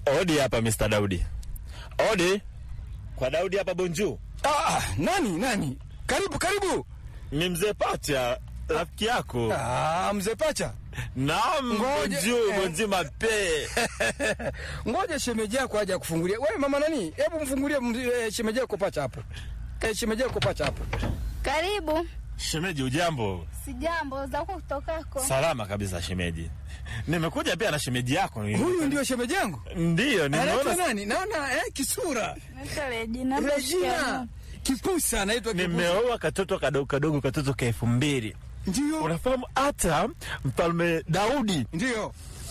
Odi hapa Mr. Daudi. Odi. Kwa Daudi hapa Bonju. Ah, nani nani? Karibu karibu. Ni mzee Pacha, rafiki yako. Ah, mzee Pacha. Naam, Ngoja, Bonju, eh. Bonju mape. Ngoja shemeji yako aje kufungulia. Wewe mama nani? Hebu mfungulie mz- eh, shemeji yako Pacha hapo. Eh, shemeji yako Pacha hapo. Karibu. Shemeji, ujambo? Sijambo za huko kutokako. Salama kabisa shemeji. Nimekuja pia na shemeji yako. Huyu ndio shemeji yangu. Ndiyo, Anaitwa nimeona nani? Naona eh, kisura. Naitwa Regina. Regina. Kipusa anaitwa Kipusa. nimeoa katoto kadogo kadogo, katoto ka elfu mbili. Ndio. Unafahamu hata mfalme Daudi Ndio.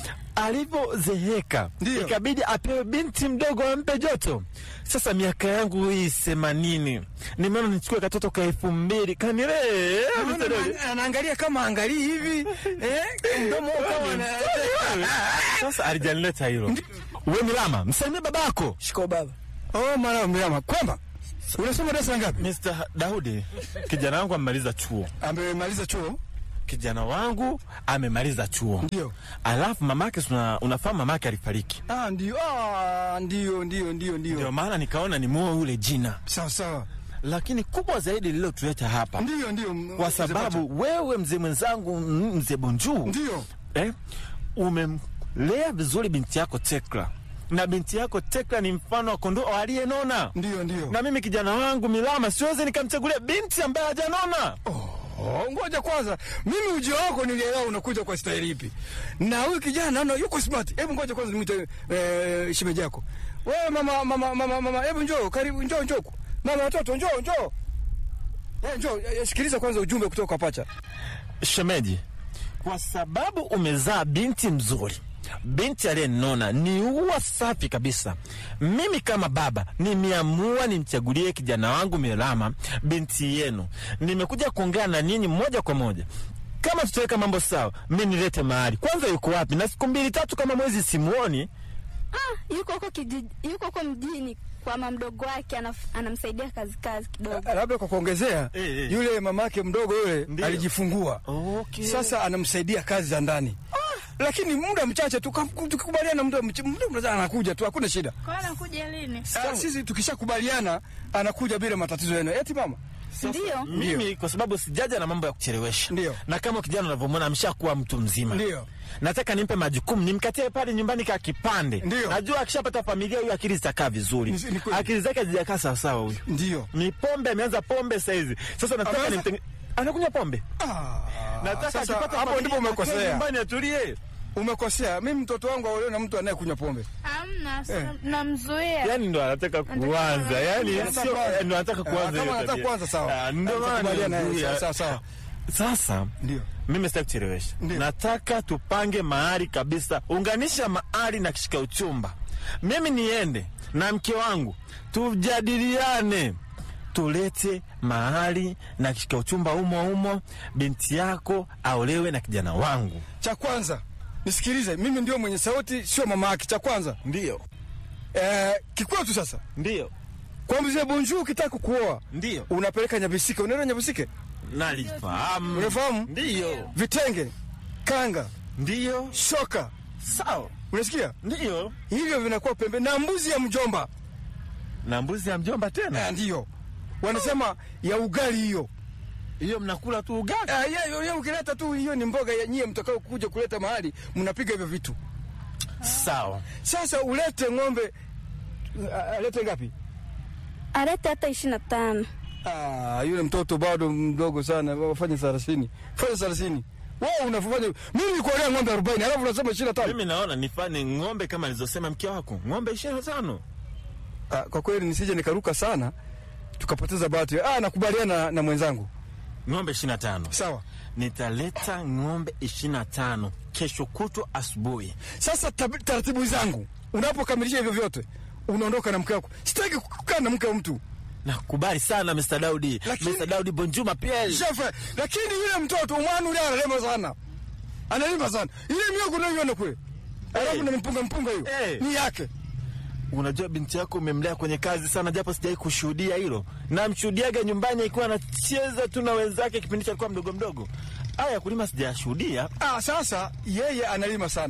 alivyozeeka Ndiyo. ikabidi apewe binti mdogo ampe joto. Sasa miaka yangu hii themanini, nimeona nichukue katoto ka elfu mbili kanilee. Naona ana- anaangalia kama angalii hivi eh, mdomo kama ana Sasa alijanileta hilo. We Milama, msalimie babako. Shiko baba. Oh, mara mrama. Kwamba unasoma darasa ngapi? Mr. Daudi, kijana wangu amemaliza chuo. Amemaliza chuo? Kijana wangu amemaliza chuo. Ndio. Alafu mamake, una, unafahamu mamake alifariki, Ah, ndio. Ah, ndio ndio ndio ndio ndio. maana nikaona nimuoe yule jina, Sawa sawa. lakini kubwa zaidi lililotuleta hapa Ndio ndio. m- kwa mzee Pacha. sababu wewe mzee mwenzangu m- mzee Bonju ndio. eh, umemlea vizuri binti yako Tekla, na binti yako Tekla ni mfano wa kondoo aliyenona, Ndio ndio. na mimi kijana wangu Milama siwezi nikamchagulia binti ambaye hajanona. Oh, ngoja kwanza. Mimi ujio wako nilielewa unakuja kwa staili ipi. Na huyu kijana naona yuko smart. Hebu ngoja kwanza nimwite eh, shemeji yako. Wewe mama mama mama mama, hebu njoo, karibu njoo njoo. Mama watoto njoo njoo. Eh, njoo, eh, sikiliza kwanza ujumbe kutoka kwa Pacha. Shemeji, kwa sababu umezaa binti mzuri, binti aliyenona, ni ua safi kabisa. Mimi kama baba nimeamua nimchagulie kijana wangu Milama, binti yenu. Nimekuja kuongea na ninyi moja kwa moja. Kama tutaweka mambo sawa, mi nilete mahali kwanza. Yuko wapi? Na siku mbili tatu kama mwezi simuoni. Ah, yuko huko kijiji, yuko huko mjini kwa mama mdogo wake anaf, anamsaidia kazi kazi kidogo. Ah, Labda kwa kuongezea Eh, eh. yule mamake mdogo yule Ndio. alijifungua. Okay. Sasa anamsaidia kazi za ndani. Lakini muda mchache tu kam- tukikubaliana muda mch- muda mchache anakuja tu hakuna shida. Kwa hiyo anakuja lini? Sasa sisi tukishakubaliana anakuja bila matatizo yenu. Eti mama? Ndio. Mimi kwa sababu sijaja na mambo ya kuchelewesha. Ndio. Na kama kijana unavyomwona ameshakuwa mtu mzima. Ndio. Nataka nimpe majukumu, nimkatie pale nyumbani ka kipande. Ndio. Najua akishapata familia huyu akili zitakaa vizuri. Ni- ni kweli. Akili zake hazijakaa sawa sawa huyu. Ndio. Ni pombe ameanza pombe saizi. Sasa nataka Ameanza- nimtenge anakunywa pombe. Ah, Nataka sasa akipata hapo familia, ndipo akae umekosea. Nyumbani atulie. Umekosea. Mimi mtoto wangu aolewe na mtu anayekunywa pombe. Hamna, Eh. namzuia. Yaani ndo anataka kuanza. Yaani Anataka sio kuanza. ndo anataka Ah, kuanza. kama hiyo anataka tabia. kuanza, sawa. Ah, Ndio maana Tutakubaliana, eh, nimemzuia. sawa, sawa. Sasa Ndio. mimi sitaki kuchelewesha, Ndio. nataka tupange mahali kabisa, unganisha mahali na kishika uchumba. Mimi niende na mke wangu tujadiliane, tulete mahali na kishika uchumba umo umo, binti yako aolewe na kijana wangu. Cha kwanza nisikilize, mimi ndio mwenye sauti, sio mama yake. Cha kwanza Ndio, eh, kikwetu sasa, ndio, kwa mzee Bonjour, ukitaka kuoa ndio, unapeleka Nyabisike. Unaenda Nyabisike, nalifahamu. Unafahamu? Ndio, vitenge, kanga, ndio, shoka, sawa, unasikia ndio. hivyo vinakuwa pembe na mbuzi ya mjomba Na mbuzi ya mjomba tena, eh, ndiyo wanasema ya ugali hiyo. hiyo mnakula tu ugali. Ah, ya- ya- ya ukileta tu hiyo ni mboga ya nyie mtakao kuja kuleta mahali mnapiga hivyo vitu. Sawa. Sasa ulete ng'ombe, ah, alete ngapi? Alete hata ishirini na tano. Ah, yule mtoto bado mdogo sana, wafanye thelathini, fanya thelathini. Wewe unafanya mimi nikuolea ng'ombe arobaini alafu unasema ishirini na tano. Mimi naona nifanye ng'ombe kama alizosema mke wako, ng'ombe ishirini na tano. Ah, kwa kweli nisije nikaruka sana tukapoteza bahati. Ah, nakubaliana na, na mwenzangu. Ng'ombe ishirini na tano. Sawa. Nitaleta ng'ombe ishirini na tano kesho kutwa asubuhi. Sasa tab- taratibu zangu, unapokamilisha hivyo vyote unaondoka na mke wako. Sitaki kukaa na mke wa mtu Nakubali sana Mr. Daudi. Lakini- Mr. Daudi Bonjuma pia. shefe, lakini yule mtoto umwanu ule analema sana, analima sana ile miogo unayoiona kule, alafu na mpunga mpunga hiyo Hey. ni yake. Unajua binti yako umemlea kwenye kazi sana, japo sijai kushuhudia hilo. Namshuhudiaga nyumbani akiwa anacheza tu na wenzake kipindi cha alikuwa mdogo mdogo. Aya ya kulima sijashuhudia. Ah, sasa yeye analima sana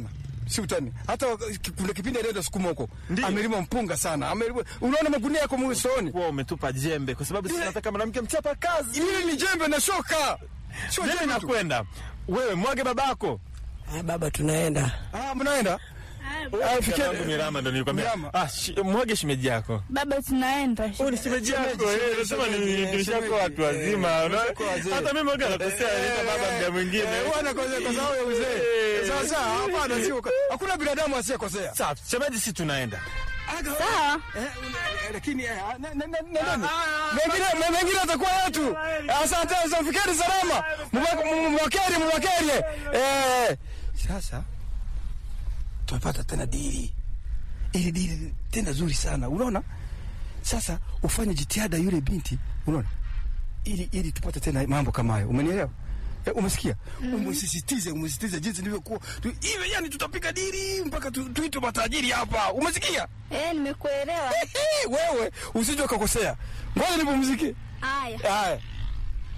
si utani. Hata wak- kuna kipindi alienda sukuma huko, Ndiyo. amelima mpunga sana, amelima. Unaona magunia yako msoni, Kuwa umetupa jembe kwa sababu sisi Ile- tunataka mwanamke mchapa kazi. ile ni jembe na shoka, sio Jembe jembe tu. nakwenda. Wewe mwage babako. Ah, baba tunaenda. Ah, mnaenda Ah, fikia- Yangu Mirama ndo nilikwambia. Mirama. Ah, shi- mwage shemeji yako. Baba, tunaenda. Huyu ni shemeji yako. Shemeji, Eh, nasema ni shemeji, nilishako shemeji. watu wazima. Eh, unaona? wako wazee. Hata mimi mwage nakosea nita baba mda mwingine. Eh, wana kosea kwa sababu ya uzee. Eh. Sasa hapana, sio hakuna binadamu asiyekosea. Sawa, shemeji si tunaenda. Sawa. Eh, una- lakini eh, na- na- na- na- nani? mengine me- mengine atakuwa yetu. Asante, asante, fikiri salama, Mwa- mwakeri mwakeri. Eh, sasa tumepata tena dili, ili dili tena zuri sana, unaona. Sasa ufanye jitihada yule binti, unaona, ili ili tupate tena mambo kama hayo, umenielewa? Eh, umesikia? Umesisitize, umesisitize jinsi nilivyokuwa tu, iwe yani, tutapiga dili mpaka tu- tuitwe matajiri hapa, umesikia? Eh, nimekuelewa. wewe usije ukakosea. Ngoja nipumzike. Haya. Haya.